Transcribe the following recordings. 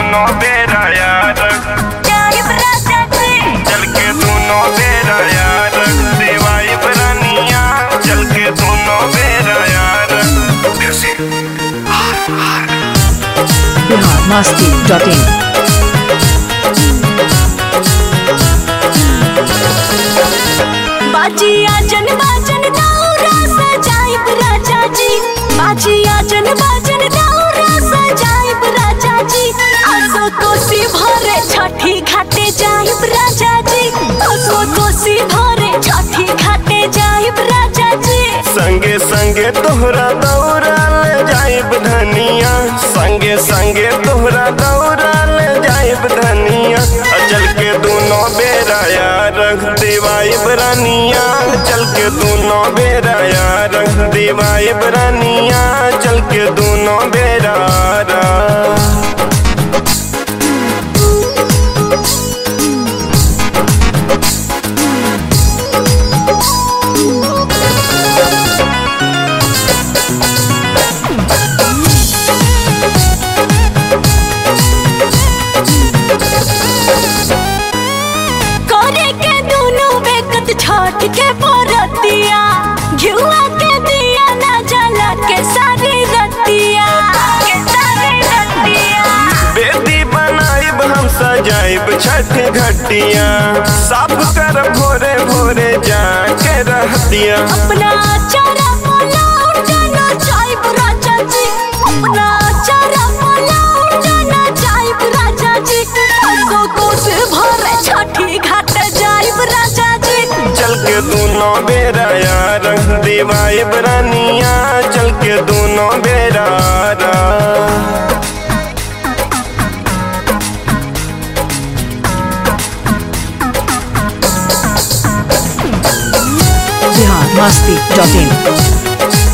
दोनों बेरा यार जाइब राजा जी चल के दोनों बेरा यार देवाई बरानिया चल के दोनों बेरा यार बिहार मस्ती डॉट इन बाजी आजन बाजन दाऊरा सजाइब राजा जी बाजी आजन बाजन दाऊरा सजाइब राजा जी आसो कोसी भरे छठी घाटे जाइब राजा जी आसो कोसी भरे छठी घाटे जाइब राजा जी संगे संगे तोहरा दौड़ा ले जाइब धनिया संगे संगे तोहरा दौड़ा ले जाइब धनिया अचल के दोनों बेरा यार देवाई बरानिया चल के दोनों बेरा यार देवाई बरानिया चल के दोनों बेरा यार। करे के दोनों बेकत छठ के परतिया घिउआ के दिया ना जला के सारी रतिया के सारी रतिया बेदी बनाइब हम सजाइब छठ घटिया साफ कर भोरे भोरे जाके रहतिया अपना चारा पलाऊ जाना चाइब राजा जी अपना चारा पलाऊ जाना चाइब राजा जी असो कोस भरे छठी घाट जाइब राजा जी चल के दोनों बेरा यार देवाई बरानिया चल के दोनों बेरा यार। बिहार मस्ती डॉट इन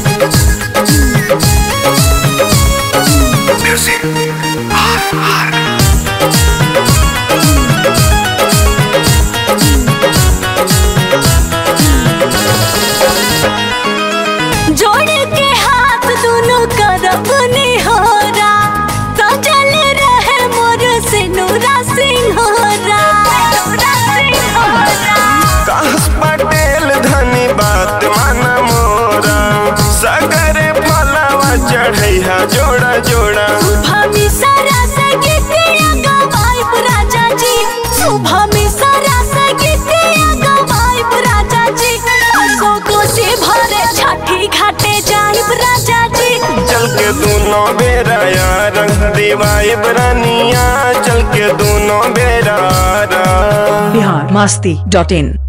जोड़ के हाथ दोनों करब निहोरा सजल रहे मोर सिनुरा सिंहोरा सिनुरा सिंहोरा कास पटेल धनी बात माना मोरा सगरे फलावा चढ़ैया जोड़ा जोड़ा सुभामी सारा संगीतिया गवाइब राजा जी सुभामी सारा संगीतिया गवाइब राजा जी असो कोसी भरे छठी घाटे जाइब राजा जी चल के दोनों बेरा यार देवाई बरानिया चल के दोनों बेरा यार। बिहार मस्ती डॉट इन